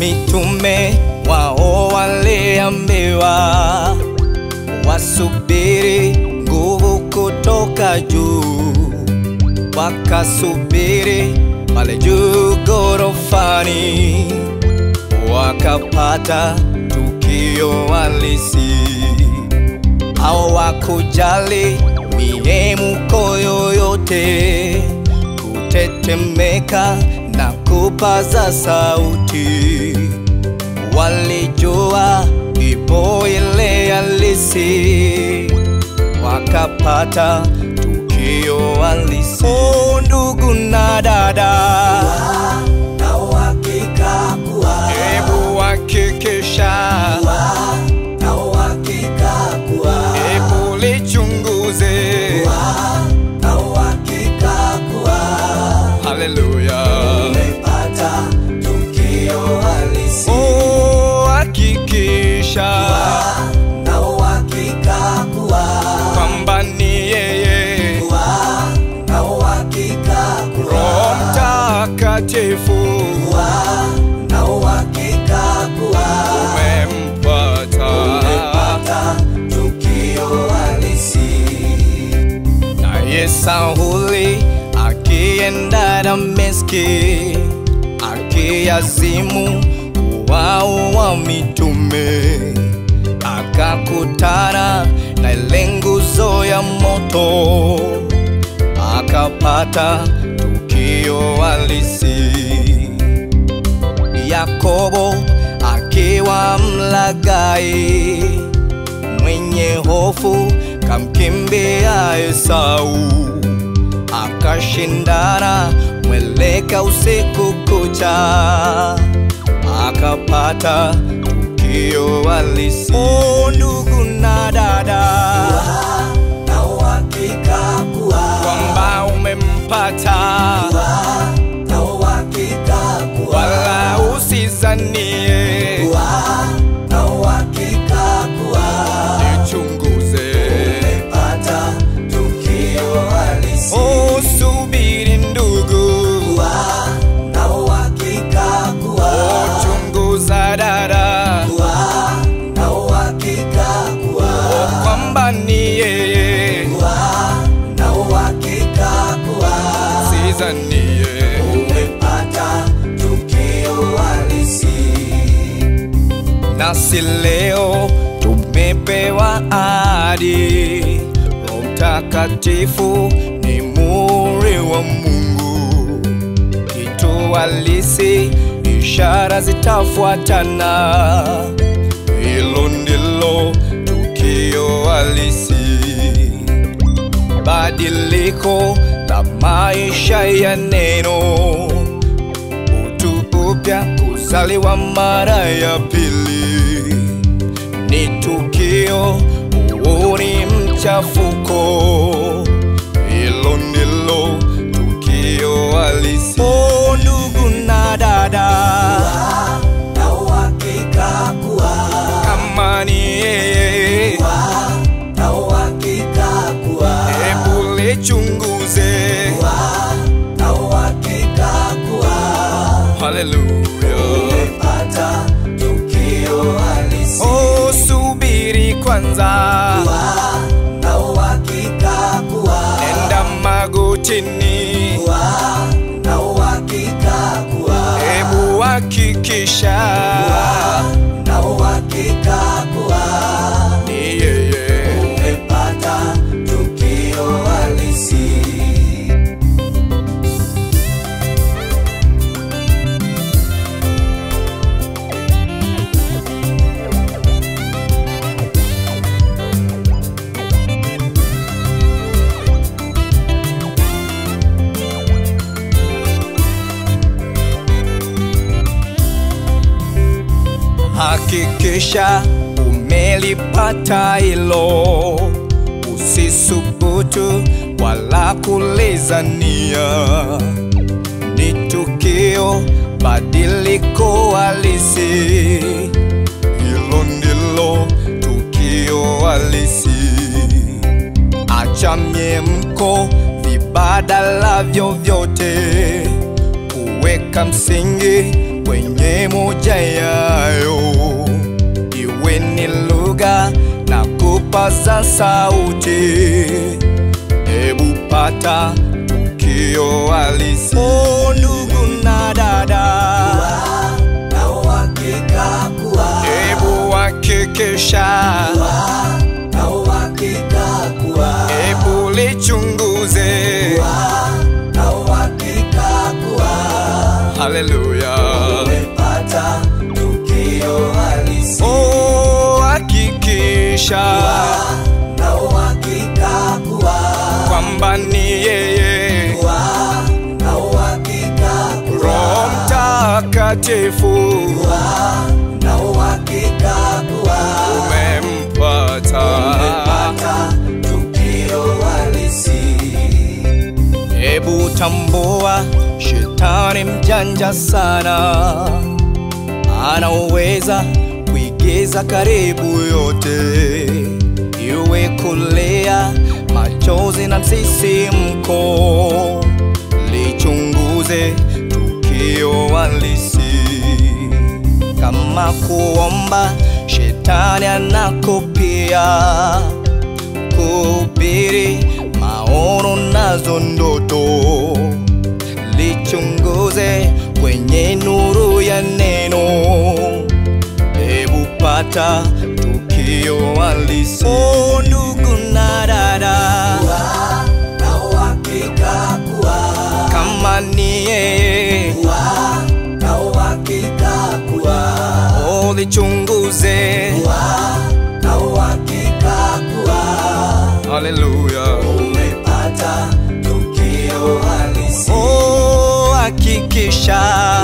Mitume wao waliambiwa wasubiri nguvu kutoka juu, wakasubiri pale juu gorofani, wakapata tukio halisi. Hawakujali mihemko yoyote, kutetemeka na kupaza sauti. Walijua ipo ile halisi, wakapata tukio halisi. Oh, ndugu na dada, na uhakika kuwa hebu hakikisha, na uhakika kuwa hebu lichunguze. na uhakika kuwa Haleluya. umepata tukio halisi Oh, hakikisha na uhakika kuwa kwamba ni yeye kuwa na uhakika kuwa Roho Mtakatifu kuwa na uhakika kuwa umempata, umepata tukio halisi naye Sauli akienda Dameski akiazimu kuwaua mitume, akakutana na ile nguzo ya moto, akapata tukio halisi. Yakobo akiwa mlagai mwenye hofu kamkimbia Esau, akashindana mweleka usiku kucha, akapata tukio halisi. Oh, ndugu na dada, na uhakika kuwa kwamba umempata, na uhakika kuwa wala usizanie, na uhakika kuwa nichunguze. umepata tukio halisi Oh, subiri ndugu, na uhakika kuwa chunguza dada, na uhakika kuwa kwamba ni yeye, na uhakika kuwa sizanie. umepata tukio halisi Nasi leo tumepewa ahadi, Roho Mtakatifu ni muhuri wa Mungu, kitu halisi, ishara zitafuatana. Hilo ndilo tukio halisi, badiliko la maisha ya neno utu upya, kuzaliwa mara ya pili ni tukio, huo ni mchafuko. Hilo ndilo tukio halisi. Oh, ndugu na dada, na uhakika kuwa kama ni yeye, na uhakika kuwa hebu lichunguze. na uhakika kuwa Haleluya. umepata tukio halisi Oh, subiri kwanza, na uhakika kuwa enda magotini, na uhakika kuwa hebu hakikisha na uhakika kuwa ni yeye. umepata tukio halisi Hakikisha umelipata hilo, usisubutu wala kulizania. Ni tukio badiliko halisi, hilo ndilo tukio halisi. Acha myemko vibadala vyovyote, kuweka msingi kwenye moja yayo, iwe ni lugha na kupaza sauti. Hebu pata tukio halisi, oh, ndugu na dada, na uhakika kuwa hebu hakikisha, na uhakika kuwa hebu lichunguze. na uhakika kuwa Haleluya, umepata tukio halisi oh, hakikisha na uhakika kuwa kwamba ni yeye kuwa na uhakika Roho kuwa Mtakatifu na uhakika kuwa umempata. umepata tukio halisi Hebu tambua, shetani mjanja sana, anaweza kuigiza karibu yote, iwe kulia, machozi na msisimko. Lichunguze tukio halisi, kama kuomba, shetani anakopia kuhubiri maono nazo ndoto, lichunguze kwenye nuru ya neno. Hebu pata tukio halisi, oh, ndugu na dada, na uhakika kuwa kama ni yeye, na uhakika kuwa oh, lichunguze. na uhakika kuwa Haleluya, umepata tukio halisi oh, hakikisha